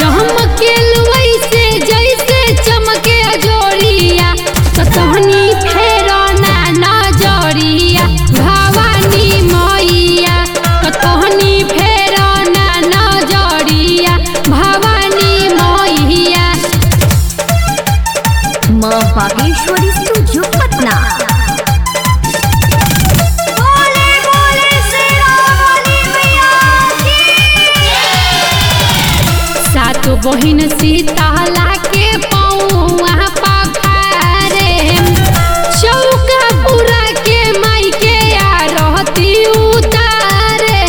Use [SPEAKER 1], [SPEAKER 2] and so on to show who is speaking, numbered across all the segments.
[SPEAKER 1] चमके लुइसे जैसे चमके अजोरिया तो तहनी फेरो ना नजरिया भवानी मैया तो तहनी फेरो ना नजरिया भवानी मैया
[SPEAKER 2] माँ बागेश्वरी स्टूडियो पटना
[SPEAKER 3] बोले बोले शेरावाली मैया की
[SPEAKER 1] सातो बहिन सीताला के पौआ पखारे चौका पूरा के माई के आरती उतारे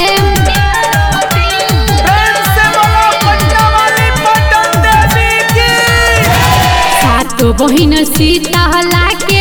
[SPEAKER 4] प्रेम से बोलो पटना वाली पटन देवी की
[SPEAKER 1] सातो बहिन सीताला के